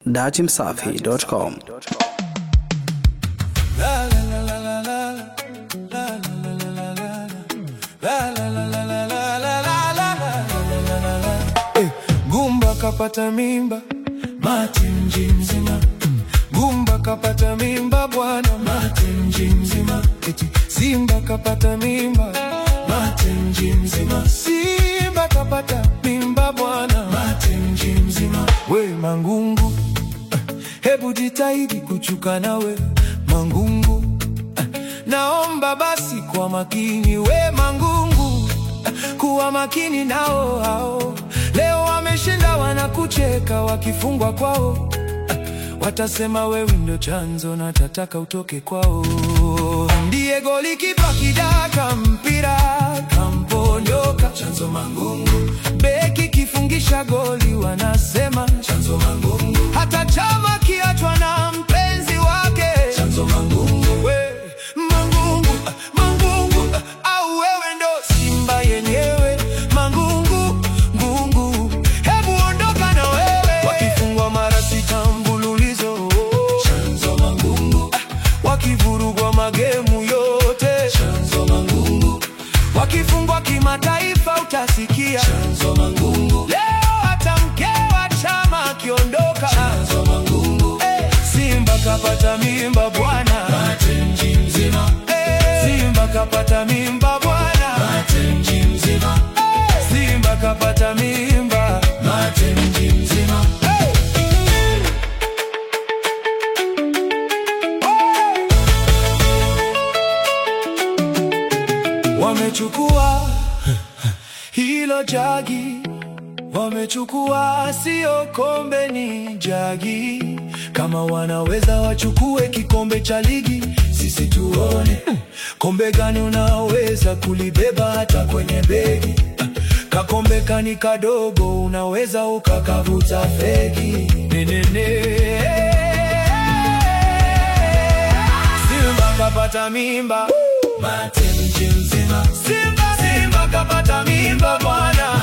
Datimsafi.com. Gumba kapata mimba mati mji mzima, Gumba kapata mimba bwana mati mji mzima, eti Simba kapata mimba mati mji mzima, Simba kapata mimba bwana mati mji mzima. We Mangungu, eh, hebu jitahidi kuchuka nawe Mangungu, eh, naomba basi kwa makini we Mangungu kuwa makini nao hao. Leo wameshinda wanakucheka, wakifungwa kwao watasema wewe ndio chanzo na tataka utoke kwao. Ndiye goli kipa kidaka mpira kamponyoka, chanzo Mangungu. Beki kifungisha goli wanasema chanzo Mangungu. Hata chama kiachwa na mpenzi wake chanzo Mangungu. We Mangungu, ah, Mangungu ah, au wewe ndo Simba yenyewe Mangungu, ngungu, hebu ondoka na wewe. Wakifungwa mara sita mfululizo chanzo Mangungu. Ah, wakivurugwa magemu yote chanzo Mangungu. Wakifungwa kimataifa utasikia chanzo Mangungu. Leo hata mke wa chama akiondoka chanzo Mangungu. Eh, Simba kapata mimba bwana mji mzima. Eh, Simba kapata mimba bwana mji mzima. Eh, Simba kapata mimba mji mzima. Hey! Wamechukua hilo jagi, wamechukua sio kombe, ni jagi. Kama wanaweza wachukue kikombe cha ligi, sisi tuone kombe gani unaweza kulibeba hata kwenye begi. Kakombe kani kadogo, unaweza ukakavuta fegi nenene. Simba kapata mimba mate mji mzima. Simba, Simba kapata mimba bwana